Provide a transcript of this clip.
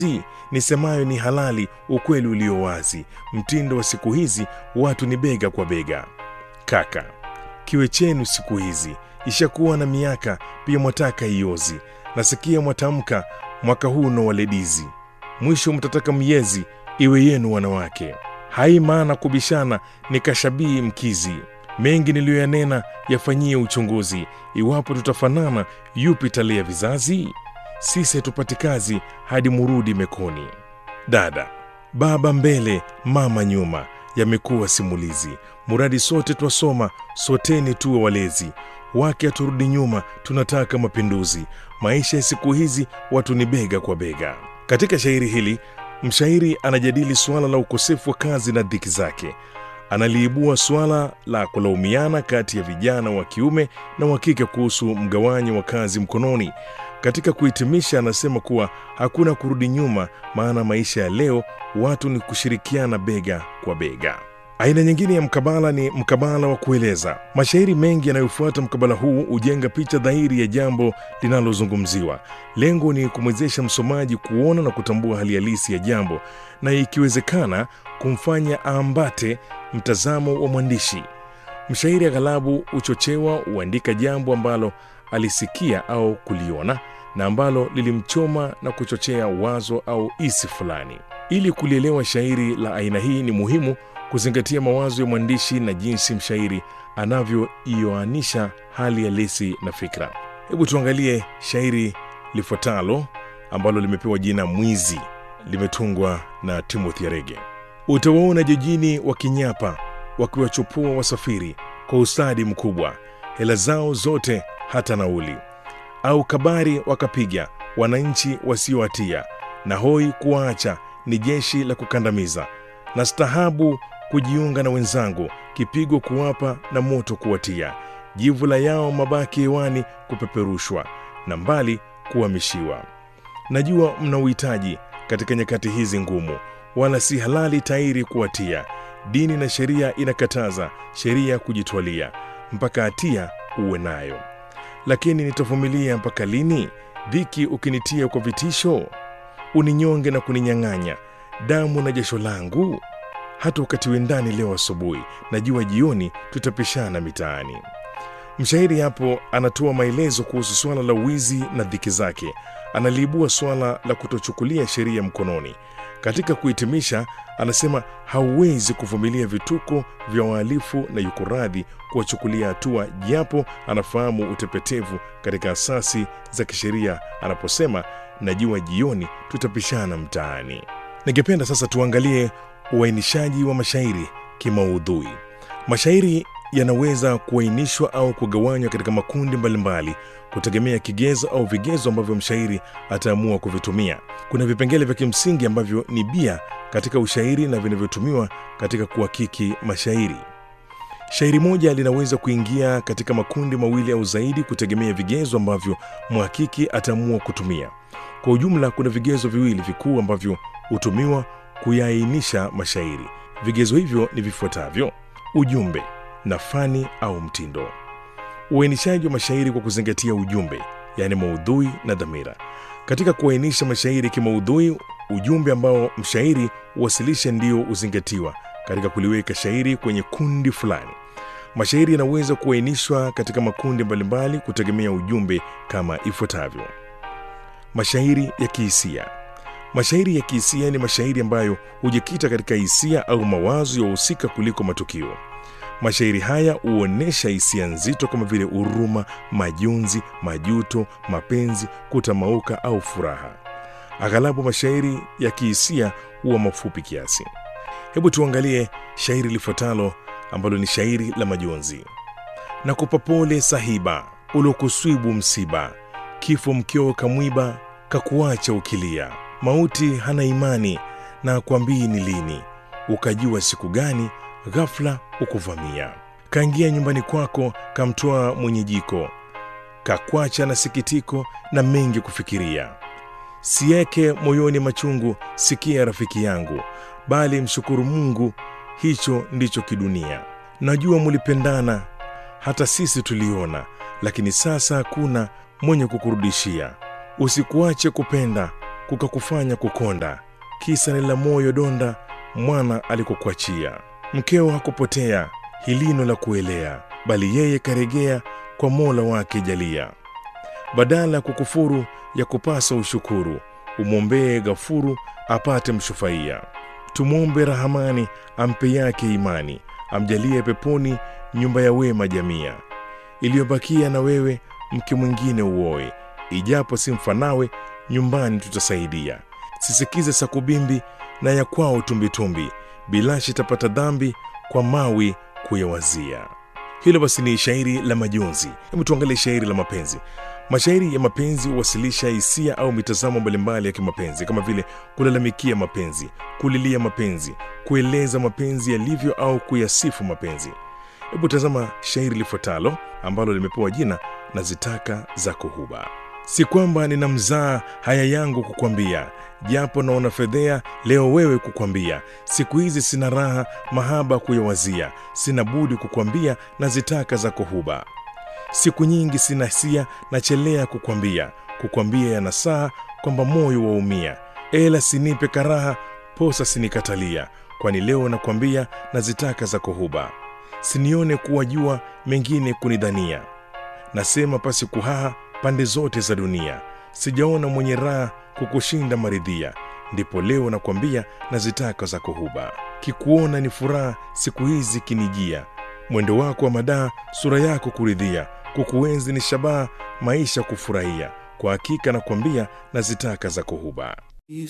nisemayo ni halali, ukweli ulio wazi. Mtindo wa siku hizi watu ni bega kwa bega. Kaka, kiwe chenu siku hizi ishakuwa na miaka, pia mwataka iozi. Nasikia mwatamka mwaka huu no waledizi, mwisho mtataka miezi iwe yenu wanawake. Hai maana kubishana nikashabii mkizi, mengi niliyoyanena yafanyie uchunguzi. Iwapo tutafanana, yupi talia vizazi? Sisi hatupati kazi hadi murudi mekoni. Dada, baba mbele, mama nyuma, yamekuwa simulizi. Muradi sote twasoma, soteni tuwe walezi. Wake haturudi nyuma, tunataka mapinduzi. Maisha ya siku hizi watu ni bega kwa bega. Katika shairi hili mshairi anajadili suala la ukosefu wa kazi na dhiki zake. Analiibua suala la kulaumiana kati ya vijana wa kiume na wa kike kuhusu mgawanyo wa kazi mkononi. Katika kuhitimisha, anasema kuwa hakuna kurudi nyuma, maana maisha ya leo watu ni kushirikiana bega kwa bega. Aina nyingine ya mkabala ni mkabala wa kueleza. Mashairi mengi yanayofuata mkabala huu hujenga picha dhahiri ya jambo linalozungumziwa. Lengo ni kumwezesha msomaji kuona na kutambua hali halisi ya jambo, na ikiwezekana kumfanya aambate mtazamo wa mwandishi. Mshairi aghalabu huchochewa huandika jambo ambalo alisikia au kuliona na ambalo lilimchoma na kuchochea wazo au isi fulani. Ili kulielewa shairi la aina hii, ni muhimu kuzingatia mawazo ya mwandishi na jinsi mshairi anavyoioanisha hali halisi na fikra. Hebu tuangalie shairi lifuatalo ambalo limepewa jina Mwizi, limetungwa na Timothy Arege. Utawaona jijini wakinyapa, wakiwachupua wasafiri kwa ustadi mkubwa, hela zao zote hata nauli, au kabari wakapiga wananchi wasiohatia, na hoi kuwaacha ni jeshi la kukandamiza, na stahabu kujiunga na wenzangu, kipigo kuwapa na moto kuwatia, jivula yao mabaki hewani kupeperushwa, na mbali kuhamishiwa. Najua mna uhitaji katika nyakati hizi ngumu, wala si halali tairi kuwatia. Dini na sheria inakataza sheria kujitwalia, mpaka hatia uwe nayo. Lakini nitavumilia mpaka lini? Dhiki ukinitia kwa vitisho, uninyonge na kuninyang'anya damu na jasho langu hata ukatiwe ndani leo asubuhi, najua jioni tutapishana mitaani. Mshairi hapo anatoa maelezo kuhusu suala la wizi na dhiki zake. Analiibua suala la kutochukulia sheria mkononi. Katika kuhitimisha, anasema hauwezi kuvumilia vituko vya wahalifu na yuko radhi kuwachukulia hatua, japo anafahamu utepetevu katika asasi za kisheria anaposema najua jioni tutapishana mtaani. Ningependa sasa tuangalie uainishaji wa mashairi kimaudhui. Mashairi yanaweza kuainishwa au kugawanywa katika makundi mbalimbali kutegemea kigezo au vigezo ambavyo mshairi ataamua kuvitumia. Kuna vipengele vya kimsingi ambavyo ni bia katika ushairi na vinavyotumiwa katika kuhakiki mashairi. Shairi moja linaweza kuingia katika makundi mawili au zaidi kutegemea vigezo ambavyo mhakiki ataamua kutumia. Kwa ujumla, kuna vigezo viwili vikuu ambavyo hutumiwa kuyaainisha mashairi. Vigezo hivyo ni vifuatavyo: ujumbe na fani au mtindo. Uainishaji wa mashairi kwa kuzingatia ujumbe, yaani maudhui na dhamira. Katika kuainisha mashairi kimaudhui, ujumbe ambao mshairi huwasilisha ndio huzingatiwa katika kuliweka shairi kwenye kundi fulani. Mashairi yanaweza kuainishwa katika makundi mbalimbali kutegemea ujumbe kama ifuatavyo: mashairi ya kihisia. Mashairi ya kihisia ni mashairi ambayo hujikita katika hisia au mawazo ya wahusika kuliko matukio. Mashairi haya huonyesha hisia nzito kama vile huruma, majonzi, majuto, mapenzi, kutamauka au furaha. Aghalabu mashairi ya kihisia huwa mafupi kiasi. Hebu tuangalie shairi lifuatalo ambalo ni shairi la majonzi. na kupa pole sahiba, ulokuswibu msiba, kifo mkeo kamwiba, kakuacha ukilia, mauti hana imani na akwambii ni lini, ukajua siku gani ghafla ukuvamia, kaingia nyumbani kwako, kamtoa mwenye jiko, kakwacha na sikitiko na mengi kufikiria. Sieke moyoni machungu, sikia rafiki yangu, bali mshukuru Mungu, hicho ndicho kidunia. Najua mulipendana, hata sisi tuliona, lakini sasa hakuna mwenye kukurudishia. Usikuache kupenda kukakufanya kukonda, kisa ni la moyo donda mwana alikokuachia. Mkeo hakupotea hilino la kuelea, bali yeye karegea kwa Mola wake jalia. Badala ya kukufuru ya kupasa ushukuru, umwombee Ghafuru apate mshufaia. Tumwombe Rahamani ampe yake imani, amjalie peponi nyumba ya wema jamia. Iliyobakia na wewe mke mwingine uoe, ijapo si mfanawe nyumbani tutasaidia. Sisikize sakubimbi na ya kwao tumbitumbi, bilashi tapata dhambi kwa mawi kuyawazia. Hilo basi ni shairi la majonzi. Hebu tuangalie shairi la mapenzi. Mashairi ya mapenzi huwasilisha hisia au mitazamo mbalimbali ya kimapenzi kama vile kulalamikia mapenzi, kulilia mapenzi, kueleza mapenzi yalivyo au kuyasifu mapenzi. Hebu tazama shairi lifuatalo ambalo limepewa jina Nazitaka zako huba. Si kwamba nina mzaa haya yangu kukwambia, japo naona fedhea leo wewe kukwambia. Siku hizi sina raha mahaba kuyawazia, sina budi kukwambia nazitaka zako huba. Siku nyingi sina hisia nachelea kukwambia, kukwambia yanasaa kwamba moyo waumia. Ela sinipe karaha posa sinikatalia, kwani leo nakwambia nazitaka zako huba. Sinione kuwa jua mengine kunidhania, nasema pasi kuhaha pande zote za dunia. Sijaona mwenye raha kukushinda maridhia, ndipo leo nakwambia nazitaka zako huba. Kikuona ni furaha siku hizi kinijia, mwendo wako wa madaa, sura yako kuridhia, kukuenzi ni shabaha, maisha kufurahia. Kwa hakika nakwambia nazitaka zako huba.